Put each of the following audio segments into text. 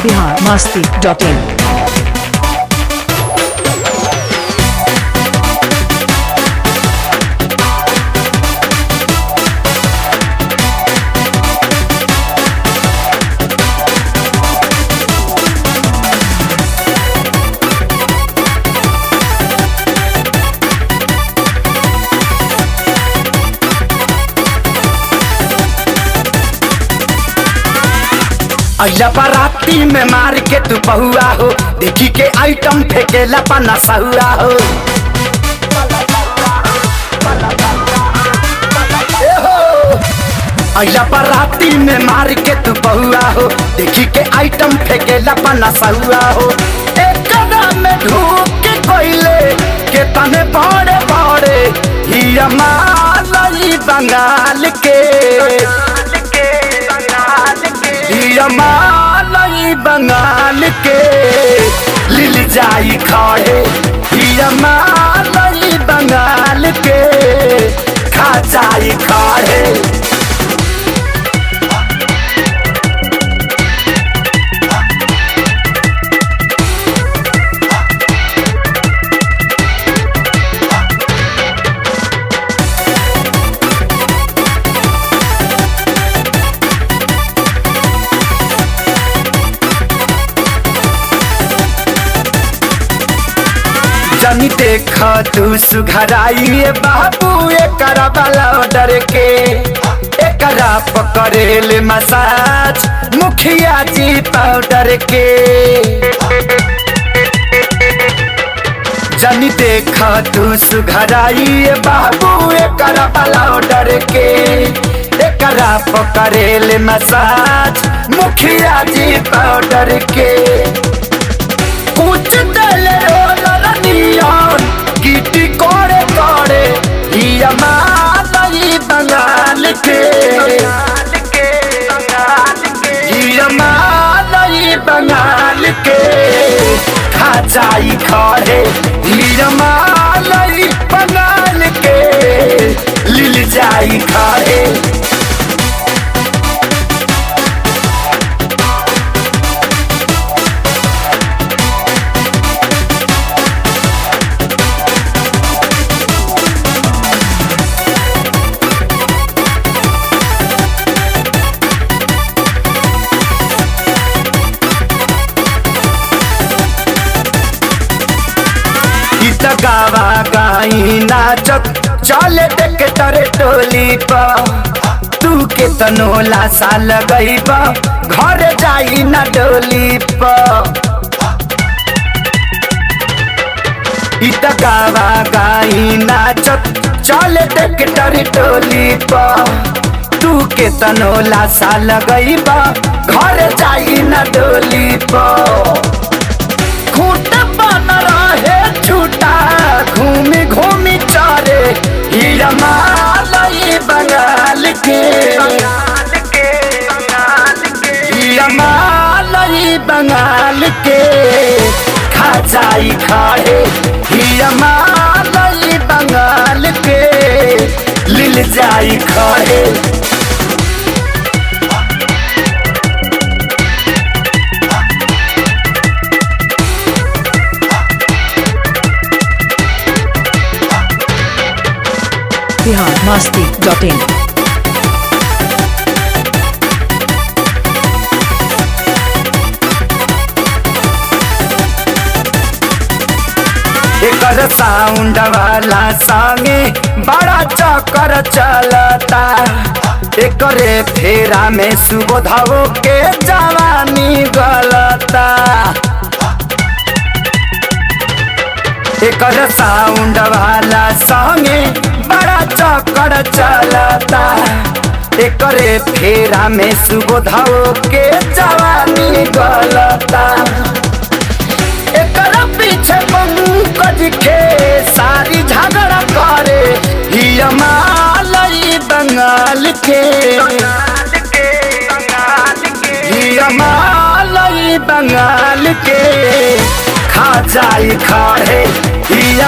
Bihar Masti dot इन अइला बाराती में मार के तू बहुआ हो देखी के आइटम फेंकेला पना सहुआ हो ए हो। अइला बाराती में मार के तू बहुआ हो देखी के आइटम फेंकेला पना सहुआ हो एक में ढूक के कोइले के तने बड़े बड़े ही मालई बंगाल के मालई बंगाल के लिल जाई खड़े मालई बंगाल के खा जाई खड़े जनी देख तू सुघराइए बाबू एकरा वाला डर के एकरा पकड़ेल मसाज मुखिया जी पाउडर के जनी देख तू सुघराइए बाबू एकरा वाला डर के एकरा पकड़ेल मसाज मुखिया जी पाउडर के कुछ दल नियन गिटी करे करे हिया मालई बंगाल के हिया मालई बंगाल के खा जाई खड़े हिया मालई बंगाल के लिल जाई खड़े गीत गावा गाई नाचत चले देख तरे टोली पर तू के तनोला साल गई घर जाई ना डोली पर गीत गावा गाई नाचत चले देख तरे टोली पर तू के तनोला साल गई घर जाई ना डोली पर खूट बन रहे छूटा घूमी घूमी चारे हीरा मालई बंगाल के हीरा मालई बंगाल के खा जाई खाए हीरा मालई बंगाल के लिल जाई खाए बिहार मस्ती डॉट इन एकर साउंड वाला संगे बड़ा चक्कर चलता एकरे फेरा में सुबोधवो के जवानी गलता एकर साउंड वाला संगे बड़ा चक्कर चलता एकरे फेरा में सुबोधवो के जवानी गलता एकरा पीछे पंकज के सारी झगड़ा करे हिया मालई बंगाल के हिया मालई बंगाल के खा जाई खाड़े हिया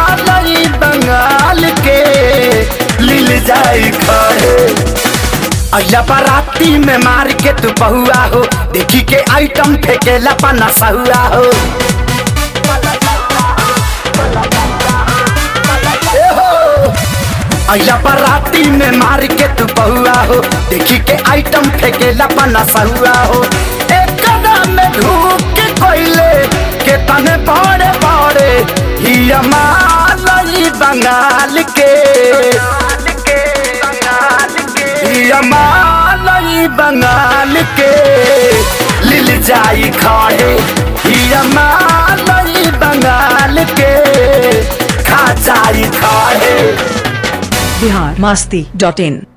मालई बंगाल के लिल जाई खाड़े अइला बाराती में मार के तू बहुआ हो देखी के आइटम फेंकेला पना सहुआ हो ए हो। अइला बाराती में मार के तू बहुआ हो देखी के आइटम फेंकेला पना सहुआ हो एक कदम में ढूक के कोइले के तने बड़े बड़े ही हमारी बंगाल के यमालई बंगाल के लिल जाई खाड़े यमालई बंगाल के खा जाई खाड़े बिहार मस्ती डॉट इन